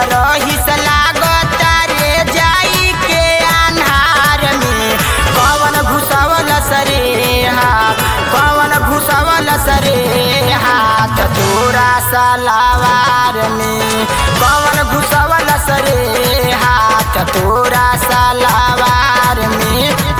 रहिस लागता रे जाई के अन्हार में कवन घुसवल सरे हाथ कवन घुसवल सरे हाथ तोरा सलावार में कवन घुसवल सरे हाथ तोरा सलावार में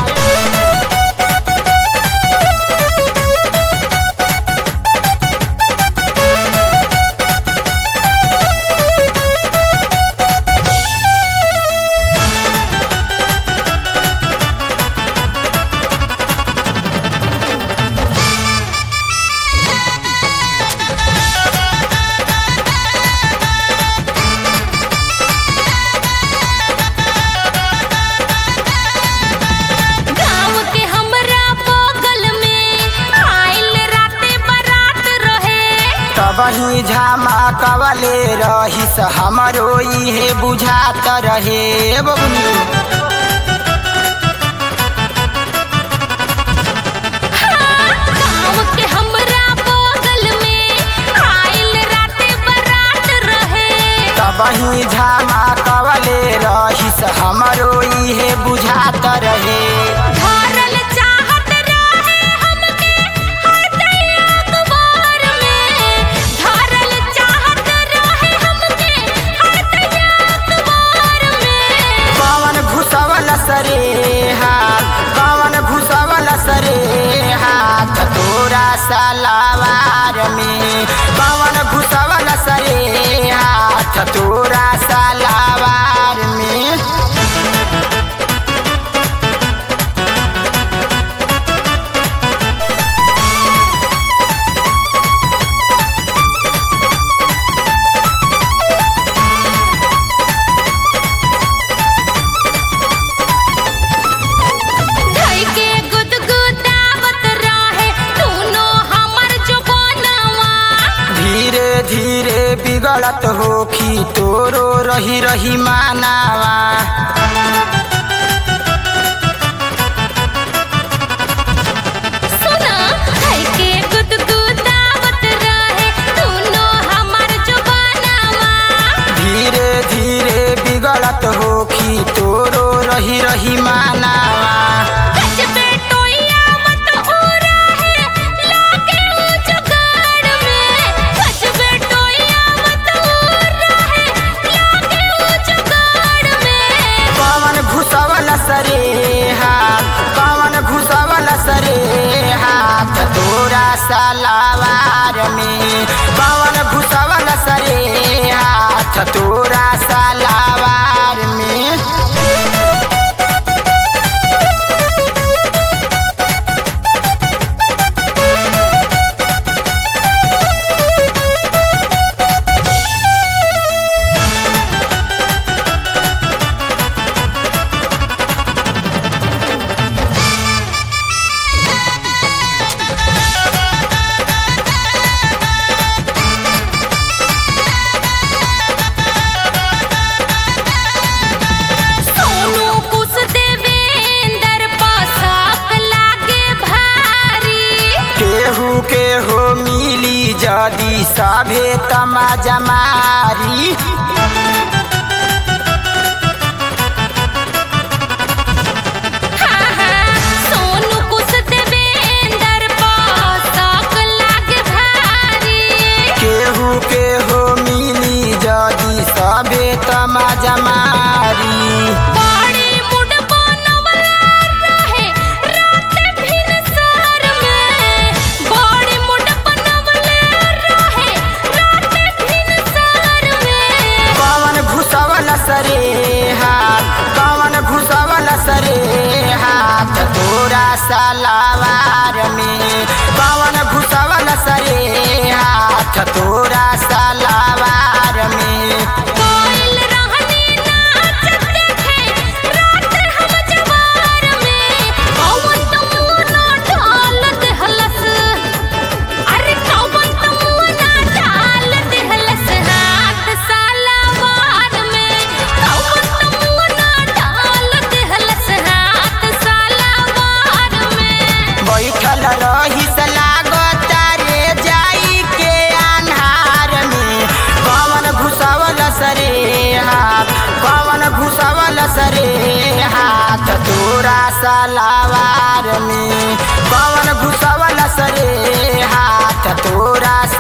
गाँव के हमरा बगल में आइल राते बारात रहे तबही झामा कवले रहिस हमरो इहे बुझात रहे बबुनी गाँव के हमरा बगल में आइल राते बारात रहे तबही झामा कवले रहिस हमरो इहे बुझात रहे धरल चाहत रहे हमके हरदई अखबार में धरल चाहत रहे हमके हरदई अखबार में कवन घुसवल सरे हाथ कवन घुसवल सरे हाथ तोरा सलावार में कवन घुसवल सरे हाथ तोरा सलावार में धई के गुदगुदावत रहे तूनो हमर जुबानवा धीरे धीरे बिगड़त होखी तोरो रही रही मानावा सुना धई के गुदगुदावत रहे तूनो हमर जुबानवा धीरे धीरे बिगड़त होखी तोरो रही रही मानावा गजबे टोइया मत उड़ा है लागे ऊ जुगाड़ में गजबे टोइया मत उड़ा है लागे ऊ जुगाड़ में कवन घुसवल सरे हाथ कवन घुसवल सरे हाथ तोरा सलावार में कवन घुसवल सरे हाथ तोरा सलावार में सोनू कुछ देवेंदर पोशाक लागे भारी केहू के हो मिली जदी सभे तमाजा मारी हाँ हाँ सोनू कुछ देवेंदर पोशाक लागे भारी केहू के हो मिली जदी सभे तमाजा मारी बड़ी मुड बनवला रहे रात भिन सर में बड़ी मुड बनवला रहे रात भिन सर में कवन घुसवल सरे हाथ कवन घुसवल सरे हाथ तोरा सलावार में कवन घुसवल सरे हाथ तोरा सलावार में कोइल रहनी नाच देखे रात हम जवार में कौन तमुना ढाल देहलस अरे कौन तमुना ढाल देहलस हाथ सालावार में कौन तमुना ढाल देहलस हाथ सालावार में बैठल रहिस लागता रे जाई के अन्हार में कवन घुसा सरे हाथ तोरा सलावार में कौन घुसवल सरे हाथ तोरा